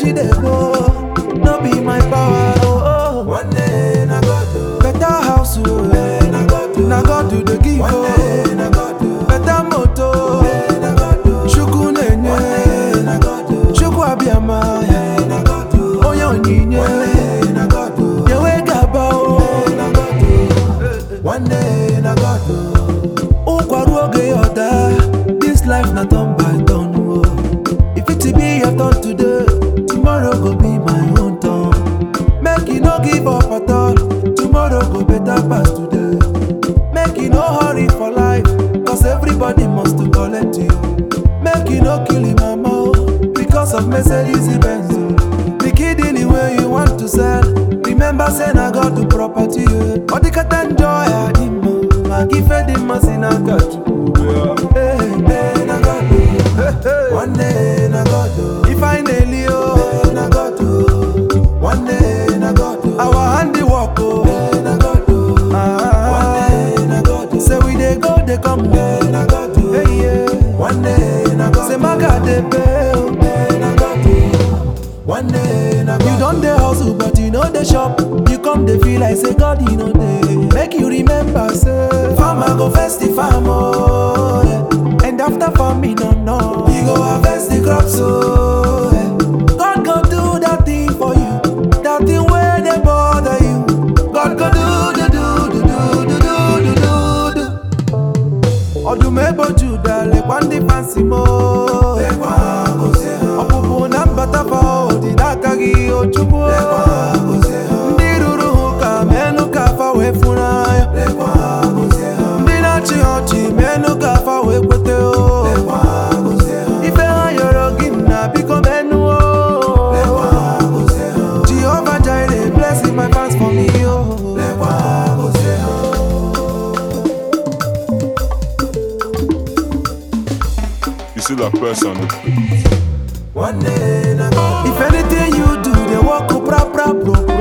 see dey go, no be my power. Oh, oh. One day na God oh. Better house, oh. na God oh. na God do the give. One Oh. day na God oh. Better moto, na God oh. chukwu na-enye, na God oh. chukwu abịama, na God oh. onye onyinye, na God oh. yewe gaba o. na God oh. One day na God oh. ụkwarụ oge ya ọda this life na turn by turn o if it be your turn today tomorrow go be my own turn make you no give up at all tomorrow go better pass today make you no hurry for life cause everybody must to collect you make you no kill him mama o because of mercedes benz o the kidney wey you want to sell remember say na god do property o ọ dịkata njọ ya dị mma maka ife dị mma si n'aka chukwu Hey, hey, na God o. Hey, hey. One day na God oh. ife anyị na-eli o na God oh. One day na God oh. our handiwork o na God oh. One Ah, day na God oh. say we dey go dey come o na God oh. Hey, yeah. One day na God say maga dey pay o. na God oh. One day na You God don dey hustle but you no dey shop. You come dey feel like say God you no dey. Make you remember say farmer go first the farm oh, yeah. and after farming no no. He go harvest the crops oh. yeah. God go do that thing for you, that thing wey dey bother you. God go do do do do do do do do do. Ọdụm egboju dalekwa ndị fansi mo. Lekwa gozie ha. Ọpụpụ na mbata fa dị n'aka gị Ochukwu. Lekwa gozie ha. Ndị ruru ha ụka menụ ka afa wee funanya. Lekwa gozie ha. Ndị na-achị ọchị menụ ka afa wee kwete o. Lekwa gozie ha. Ife ha yọrọ gị na biko menụ o. Lekwa gozie ha. Jehovah Jireh, blessing my fans for me, oh. Lekwa gozie ha. You see that person. One day na God If anything you do, they walk up, rap, rap, bro.